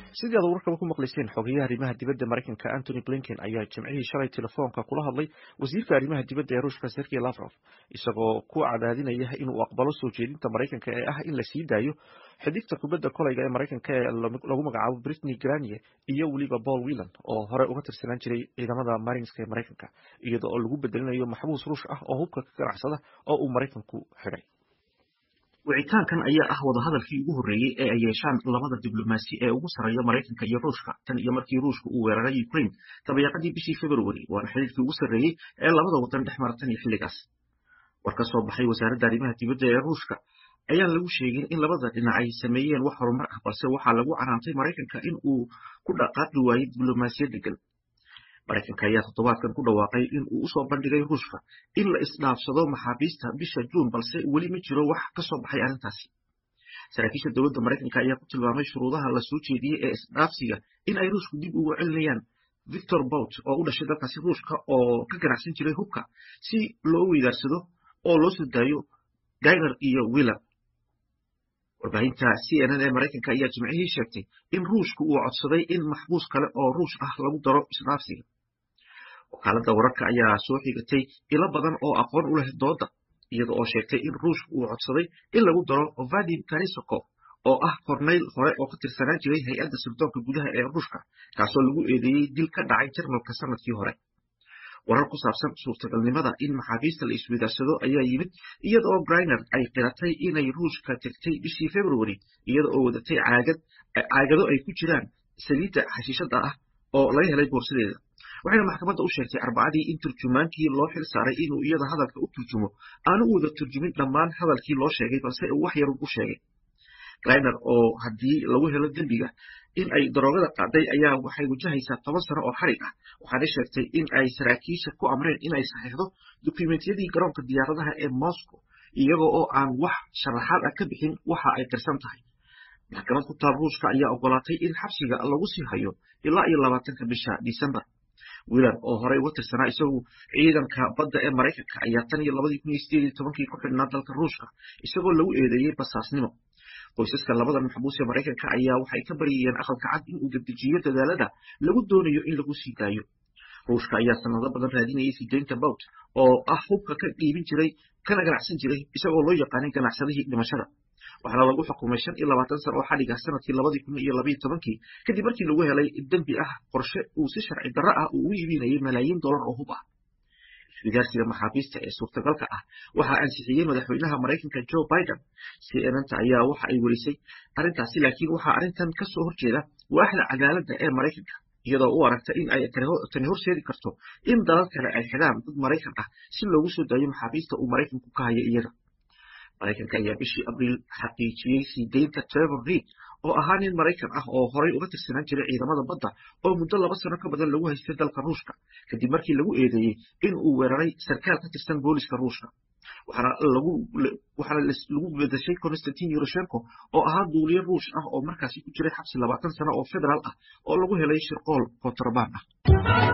sidii aad warkaba ku maqlayseen xogeyaha arrimaha dibadda maraykanka antony blinken ayaa jimcihii shalay telefoonka kula hadlay wasiirka arrimaha dibadda ee ruushka sergey lavrov isagoo ku cadaadinaya inuu aqbalo soo jeedinta maraykanka ee ah in la sii daayo xidigta kubadda kolayga ee maraykanka ee lagu magacaabo britney granie iyo weliba paul whelan oo hore uga tirsanaan jiray ciidamada marinska ee maraykanka iyada oo lagu bedelinayo maxbuus ruush ah oo hubka ka ganacsada oo uu maraykanku xidhay wicitaankan ayaa ah wadahadalkii ugu horreeyey ee ay yeeshaan labada diblomaasi ee ugu sarreeya maraykanka iyo ruushka tan iyo markii ruushka uu weeraray ukraine dabayaaqadii bishii februari waana xidhiirkii ugu sarreeyey ee labada wadan dhex mara tan iyo xilligaas war ka soo baxay wasaaradda arrimaha dibadda ee ruushka ayaan lagu sheegin in labada dhinac ay sameeyeen wax horumar ah balse waxaa lagu canaantay maraykanka in uu ku dhaqaaqi waayey diblomaasiyad degan maraykanka ayaa toddobaadkan ku dhawaaqay in uu usoo bandhigay ruushka in la isdhaafsado maxaabiista bisha juun balse weli ma jiro wax ka soo baxay arrintaasi saraakiisha dowladda maraykanka ayaa ku tilmaamay shuruudaha la soo jeediyey ee isdhaafsiga in ay ruushku dib ugu celinayaan victor bout oo u dhashay dalkaasi ruushka oo ka ganacsan jiray hubka si loo weydaarsado oo loo soo daayo gainer iyo willer warbaahinta c n n ee maraykanka ayaa jimcihii sheegtay in ruushku uu codsaday in maxbuus kale oo ruush ah lagu daro isdhaafsiga wakaaladda wararka ayaa soo xigatay ilo badan oo aqoon u leh dooda iyada oo sheegtay in ruushku uu codsaday in lagu daro vadim karisokov oo ah kornayl hore oo ka tirsanaan jiray hay-adda sirdoonka gudaha ee ruushka kaasoo lagu eedeeyey dil ka dhacay jarmalka sanadkii hore warar ku saabsan suurtagalnimada in maxaabiista la isweydaarsado ayaa yimid iyada oo griner ay qiratay inay ruushka tegtay bishii februari iyada oo wadatay caagado ay ku jiraan saliidda xashiishada ah oo laga helay boorsadeeda waxayna maxkamadda u sheegtay arbacadii in turjumaankii loo xil saaray inuu iyada hadalka u turjumo aanu u wada turjumin dhammaan hadalkii loo sheegay balse uu wax yarun u sheegay griner oo haddii lagu helo dembiga in ay daroogada qaaday ayaa waxay wajahaysaa toban sano oo xarig ah waxaana sheegtay in ay saraakiisha ku amreen in ay saxiixdo dukumentiyadii garoonka diyaaradaha ee moscow iyaga oo aan wax sharaxaad ah ka bixin waxa ay tirsan tahay maxkamad ku taal ruushka ayaa ogolaatay in xabsiga lagu sii hayo ilaa iyo labaatanka bisha disembar wilan oo horey uga tirsanaa isagu ciidanka badda ee maraykanka ayaa tan iyo labadii kun iyo sideed iyo tobankii ku xidhnaa dalka ruushka isagoo lagu eedeeyey basaasnimo qoysaska labada maxbuus ee maraykanka ayaa waxay ka baryayeen aqalka cad in uu dedejiyo dadaalada lagu doonayo in lagu sii daayo ruushka ayaa sanado badan raadinayay sideynta bout oo ah hubka ka dhiibin jiray kana ganacsan jiray isagoo loo yaqaanay ganacsadihii dhimashada waxaana lagu xukumay shan iyo labaatan sano oo xadhiga sanadkii labadii kun iyo labayo tobankii kadib markii lagu helay dembi ah qorshe uu si sharci darro ah uu u iibinayay malaayiin dollar oo hub ah iswidaarsiga maxaabiista ee suurtagalka ah waxaa ansixiyey madaxweynaha maraykanka joe biden cnnta ayaa waxa ay werisay arrintaasi laakiin waxaa arrintan ka soo horjeeda waaxda cadaaladda ee maraykanka iyadoo u aragta in ay tani horseedi karto in dalal kale ay xidhaan dad maraykan ah si loogu soo daayo maxaabiista uu maraykanku ka hayo iyaga maraykanka ayaa bishii abriil xaqiijiyey sii deynta trevor reid oo ahaa nin maraykan ah oo horay uga tirsanaan jiray ciidamada badda oo muddo laba sano ka badan lagu haystay dalka ruushka kadib markii lagu eedeeyey in uu weeraray sarkaal ka tirsan booliska ruushka waxaana lagu bedeshay constantin yuroshenko oo ahaa duuliye ruush ah oo markaasi ku jiray xabsi labaatan sano oo federaal ah oo lagu helay shirqool kontrabaan ah